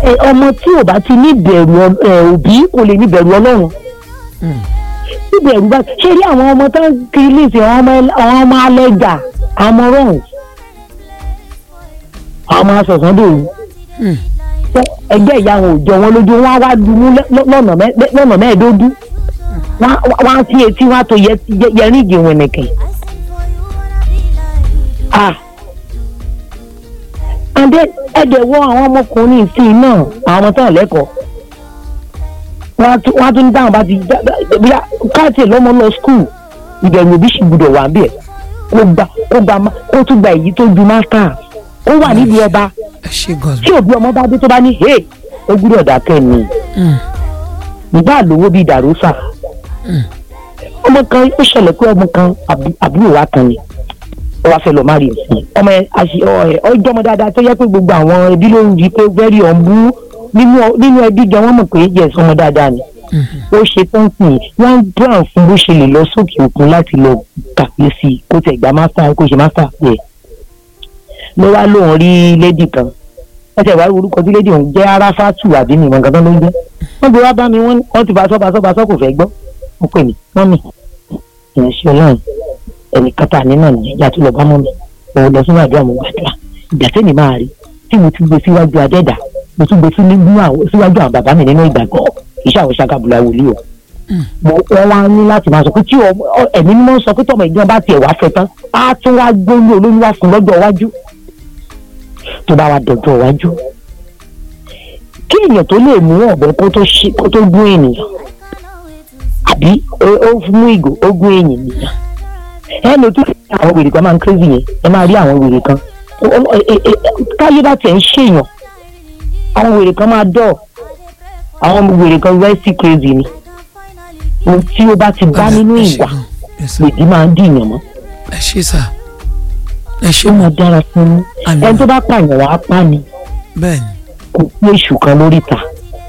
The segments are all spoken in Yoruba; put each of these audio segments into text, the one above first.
ẹ, ọmọ tí ò bá ti ní bẹ̀rù ọ- ẹ, òbí kò lè ní bẹ̀rù ọlọ́run Mm. tí bẹ̀rù bá ṣé rí àwọn ọmọ tó ń kiri léèsì àwọn ọmọ ẹl- àwọn ọmọ alẹ́jà àwọn ọmọ rọ̀hún àwọn ọmọ asọ̀sán dòru Mm. ẹgbẹ́ ìyá wọn ò jọ wọn lójú wọn á wá dunú lẹ́- lọ́- lọ́nà mẹ́- lọ́nà mẹ́ẹ̀ẹ́dógún wọn á- wọn á fi etí wọn á tó yẹ- yẹ- yẹrin ìgè wọn nìkan ah and then ẹ̀dẹ̀ wọ àwọn ọmọkùnrin ìsìn náà àwọn ọmọ tán lẹ́kọ̀ọ́ wọ́n á tún wọ́n á tún ní táwọn bá ti dá- dá- bí káàtì lọ́mọ lọ skul ìbẹ̀rù òbí sì gbúdọ̀ wà bẹ́ẹ̀ kó gba kó gba ma- kó tún gba èyí tó ju mástà ó wà nídìí ọba ẹ ṣe gan tí òbí ọmọ bá dé tó bá ní hey ó gbúdọ̀ dákẹ́ ni Mm. ìbá lówó bíi dàrúsà Mm. ọmọ kan ó ṣẹlẹ̀ pé ọmọ kan àbú- àbúrò wa kan ni ó wá fẹ́ lọ má rí ìsìn ọmọ ẹ àṣì ọ ẹ ọjọ́ ọmọ dáadáa tó yẹ pé gbogbo àwọn ẹbí ló ń di pé very ọ̀nbú nínú nínú ẹbí gan wọ́n mọ̀ pé yẹ ọmọ dáadáa ni Mhm. ó ṣe tán sí i wọ́n ń plan fún bó ṣe lè lọ sókè òkun láti lọ kàwé sí i kó tẹ̀ gba mástà kó ṣe mástà bẹ́ẹ̀ ló wá lóun rí lédì kan wọ́n tẹ̀ wá rí orúkọ tí lédì òun jẹ́ aráfátù àbí mi ìmọ̀ nǹkan tó ló ń jẹ́ wọ́n ti wá bá mi wọ́n wọ́n ti bá sọ́ bá sọ́ bá sọ́ kò fẹ́ gbọ́ wọ́n pè mí mọ́mì ìrìnsẹ̀ ọlọ́run ẹnì kátà ní náà nìyẹn yàtọ̀ lọ bá mọ́mì òun lọ sínú àdúrà mo gbàdúrà ìgbà tẹ́mi máa rí tí mo ti gbé síwájú adẹ́dà mo tún gbé síwájú àwọn bàbá mi nínú ìgbàgbọ́ iṣẹ́ àwọn ṣàkàbùlà wòlíì o mo wọ́n wá ní láti máa sọ pé tí ọmọ- ọ- ẹ̀mí mímọ́ sọ pé tọmọ ìjọba bá tiẹ̀ wá fẹ́ tán á tún wá gbóyún olóyún wá fún lọ́jọ́ iwájú tó bá wá dọ̀jọ́ iwájú kí èèyàn tó lè mú ọ̀bẹ kó tó ṣe kó tó gún ènìyàn àbí ó- ó mú ìgò ó gún ènìyàn ẹ lò tó àwọn wèrè kan máa ń crazy yẹn ẹ máa rí àwọn wèrè kan Ó- ó- ẹ- ẹ- ẹ- táyé bá tiẹ̀ ń ṣèyàn àwọn wèrè kan máa dọ̀ àwọn wèrè kan rẹ́sì crazy ni ohun tí ó bá ti bá nínú ẹ ṣe ìwà gan. Yes, sir. lèdí máa ń dìyàn mọ́ ẹ ṣe sà ẹ ṣe ó mọ máa dára fún un Àmín. ẹni tó bá pààyàn wàá pa ni bẹ́ẹ̀ ni kò sí èṣù kan lórí ta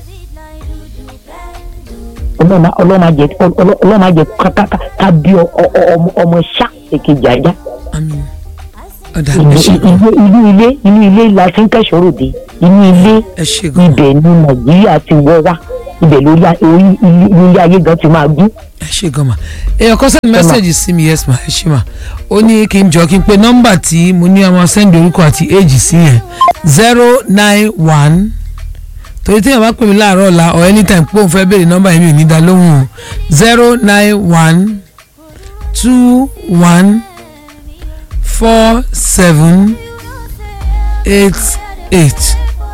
ọlọ́mà ọlọ́mà jẹ ọlọ́mà jẹ kákáká ká bí ọ- ọ- ọ- ọmọ- ọmọ ṣá èkejì ajá àmín ọ̀dà inú ẹ ṣe gan inú ilé inú ilé la fi ń kẹ́sọ̀rọ̀ dé inú ilé ẹ ṣe gan ibẹ̀ ni nàìjíríà ti wọ́ wá ibẹ̀ lórí a- orí ilé- ilé ayé gan ti máa gún ẹ ṣe gan ma èèyàn kan send message sí mi yes ma ẹ ṣe ma ó ní kí n jọ kí n pe nọ́mbà tí mo ní ọmọ send orúkọ àti age sí yẹn zero nine one torí téèyàn bá pè mí láàárọ̀ ọ̀la or anytime pé òun fẹ́ béèrè nọ́mbà yẹn mi ò ní dá lóhùn o zero nine one two one four seven eight eight.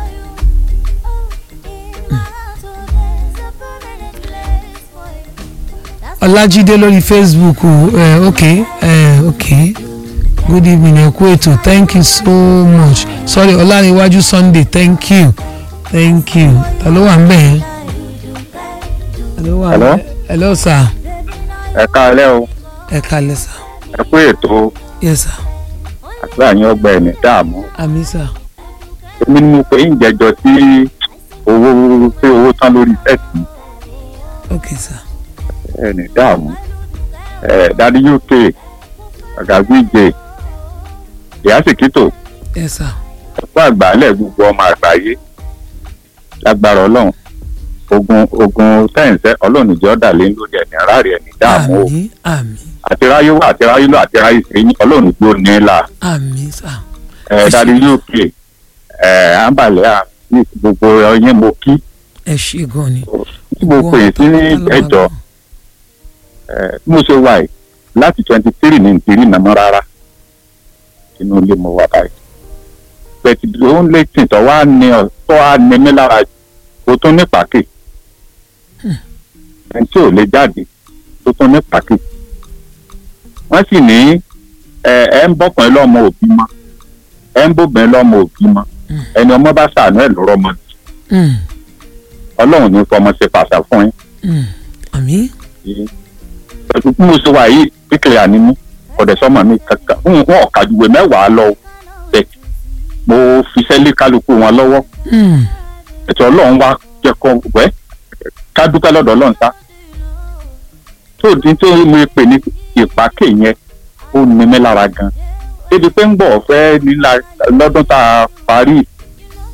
ọlájídé lórí facebook uh, ok uh, ok good evening ẹ kú ètò thank you so much sorry ọláníwájú sunday thank you thank you ta ló wà ń bẹ̀ yẹn. ta ló wà ń Hello? bẹ̀ hello sir ẹ káalẹ́ o ẹ kalẹ̀ sir ẹ kú ètò yes sir àdúrà yín ọgbà ẹ̀mí dààmú àmì sir èmi ni mo pè ń jẹjọ tí owó pé owó tán lórí sẹ́ẹ̀tì ok sir ẹ̀mí dààmú ẹ̀ dadi uk àgàgbìjẹ ìyá sèkítò yes sir ẹ̀kọ́ àgbàálẹ̀ gbogbo ọmọ àgbáyé lágbára ọlọ́run ogun ogun tẹ̀sẹ̀ ọlọ́run ìjọ dà lé lórí ẹ̀mí aráàlú ẹ̀mí dààmú o àmì àmì àtiráyé wà àtiráyé lọ àtiráyé sẹ́yìn ọlọ́run ìjọ ní là àmì sir ẹ̀ dadi uk ẹ̀ àǹbàlẹ̀ àmì gbogbo ọyẹ́ mo kí ẹ ṣe gan ni. tí mo pè é sí ní ẹjọ́ ẹ̀ bí mo ṣe wà yìí láti twenty three ní ìtìrí nàmọ́ rárá inú ilé mo wà báyìí bẹ́ẹ̀ ó ń lé tìǹtọ́ wá ní ọ tó wá ní mí lára jù kó tún ní pàkì ẹni tí ò lè jáde tó tún ní pàkì wọ́n sì ní ẹ ẹ ń bọ́kùnrin lọ́mọ òbí mọ́ ẹ ń bóbìnrin lọ́mọ òbí mọ́ ẹni ọmọ bá sàánú ẹ̀ lọ́rọ́ mọ́ Mm, ọlọ́run ní fọmọ ṣe pàṣà fún yín mm, àmì pẹ̀lú bí mo ṣe wà yìí píkìlì ànímú ọ̀dẹ̀ sọ́mọ mi kankan ń wọ́n ọ̀kadùwẹ̀ mẹ́wàá lọ bẹ̀ mo fi sẹ́lẹ̀ kálukú wọn lọ́wọ́ mm, ètò ọlọ́run wá jẹ́ kó wẹ́ ká dúpẹ́ lọ́dọ̀ ọlọ́run sá tó di tó mo pè ní ìpàkè yẹn ó ní mi lára gan débi pé ń bọ̀ fẹ́ nílá lọ́dún tá a parí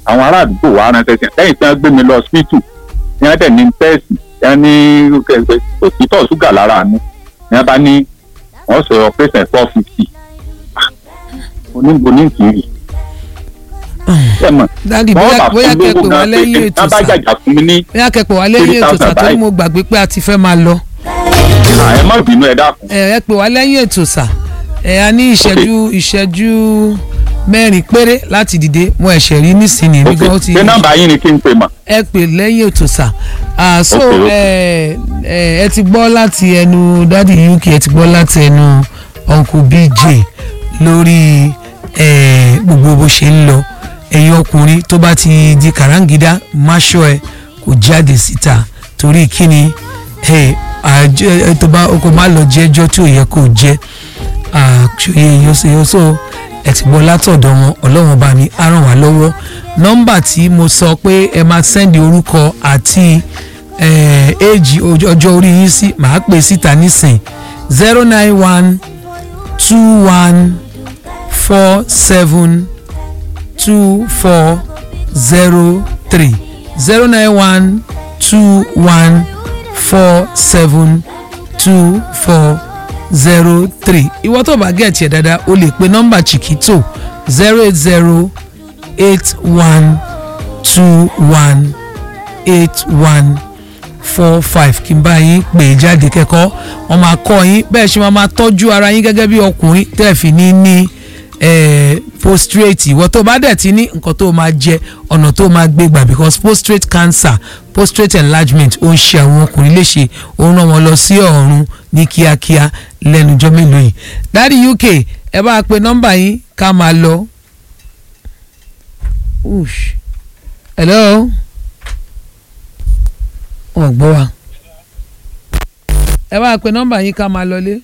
àwọn ará àdúgbò wa ránṣẹ́ sí lẹ́yìn tí wọ́n gbé mi lọ hospital ní wọ́n dẹ̀ ní tẹ́ẹ̀sì wọ́n ní òtítọ́ ṣúgà lára mi ní wọ́n bá ní wọ́n sọ operation four fifty oníbo ní kiri ẹ mọ̀ dádì wọ́n bóyá bá bóyá fún lówó kẹ́pẹ́ wá náà pé lẹ́yìn kí ètò wọ́n bá sà jàjà fún mi ní bóyá kẹ́pẹ́ wá lẹ́yìn ètò sà 3,000 torí báyìí. mo gbàgbé pé a ti fẹ́ máa lọ à, ẹ má bínú ẹ dákun ẹ ẹ pè wá lẹ́yìn ètò sà ẹ a ní ìṣẹ́jú ìṣẹ́jú mẹ́rin péré láti dìde mo ẹ̀ṣẹ̀ rí nísìnyí ok nígbà ó ti pé nọ́mbà yín ni kí n pè mọ̀ ẹ pè lẹ́yìn ètò sà Ah, so Ok, ok. ẹ ẹ ẹ ti gbọ́ láti ẹnu dádì uk ẹ ti gbọ́ láti ẹnu uncle bj lórí ẹ gbogbo bó ṣe ń lọ ẹ̀yin ọkùnrin tó bá ti di kàráǹgídá máṣọ ẹ kò jáde síta torí kíni ẹ àjẹ ẹ tó bá kó má lọ jẹ́jọ́ tí ò yẹ kó jẹ́ àṣòye yọ̀sọ̀yọ̀sọ̀ ẹ ti gbọ́ látọ̀dọ̀ wọn ọlọ́run bá mi á ràn wá lọ́wọ́ nọ́mbà tí mo sọ pé ẹ máa sẹ́ndì orúkọ àti éèjì ọjọ́ orí yín sí màá pè síta nísìn zero nine one two one four seven two four zero three zero nine one two one four seven two four zero three ìwọ tó bá gẹ̀ẹ́tì ẹ̀ dáadáa o lè pe nọ́mbà chiquito zero eight zero eight one two one eight one four five kí n bá yín pè é jáde kẹ́kọ̀ọ́ wọ́n máa kọ́ yín bẹ́ẹ̀ ṣe máa máa tọ́jú ara yín gẹ́gẹ́ bí ọkùnrin tẹ́ ẹ̀ fi ní ní eh, prostrate ìwọ tó bá dẹ̀ ti ní nǹkan tó máa jẹ ọ̀nà tó máa gbé gbà because prostrate cancer prostrate enlargement ó ń ṣe àwọn ọkùnrin léṣe ó ń rán wọn lọ sí ọ̀run ní kíákíá lẹ́nujọ́ mélòó yìí dáàdi uk ẹ bá pe nọ́mbà yín ká máa lọ. Ush. hello wọn gbọ́ wa ẹ bá pe nọ́mbà yín ká máa lọlé.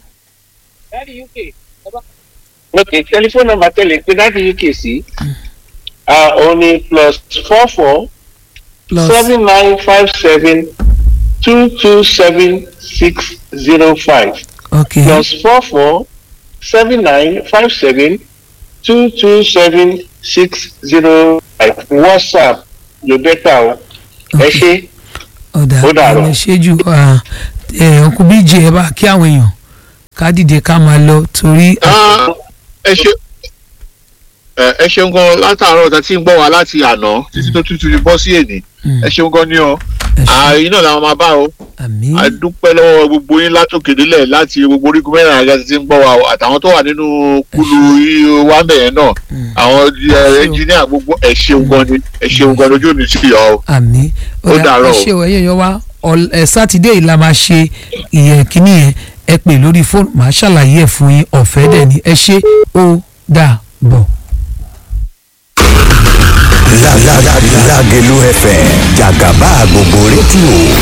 ok telephone number tẹ̀lé pé láti uk sí òun ni plus four four plus seven nine five seven two two seven six zero five okay plus four four seven nine five seven two two seven six zero five whatsapp ló bẹ́tà o ẹ ṣe ọ̀dà ó dàárọ̀. ẹ̀ ṣéjú ọkùn bíjì ẹ bá kí àwọn èèyàn ká dìde ká máa lọ torí Ah, ẹ ṣe ẹ ẹ ṣeun gan látàárọ̀ tá a ti ń gbọ́ wa láti àná títí tó tútù fi bọ́ sí èní Mm, ẹ ṣeun gan ni ọ ẹ ṣé, ààyè náà làwọn máa bá o àmín a dúpẹ́ lọ́wọ́ gbogbo yín látòkè délẹ̀ láti gbogbo orígun mẹ́rin àga tí ń gbọ́ wa o àtàwọn tó wà nínú kúlù yìí wá bẹ̀yẹn náà Mm, àwọn ṣeun. ẹnjìníà gbogbo ẹ ṣeun gan ni ẹ ṣeun gan lójú òní sí ìyá o. àmín Ó dàárọ̀ o. ẹ ṣe o ẹ̀yin èèyàn wa ọ̀l- ẹ̀ sátidé yìí la máa ṣe ìyẹn kínní yẹn ẹ pè lórí fóònù màá ṣàlàyé ẹ̀ fún yín ọ̀fẹ́ dẹ̀ ni ẹ ṣe ó dà bọ̀. Lágẹ̀lú FM jàgàbá gbogbo rédíò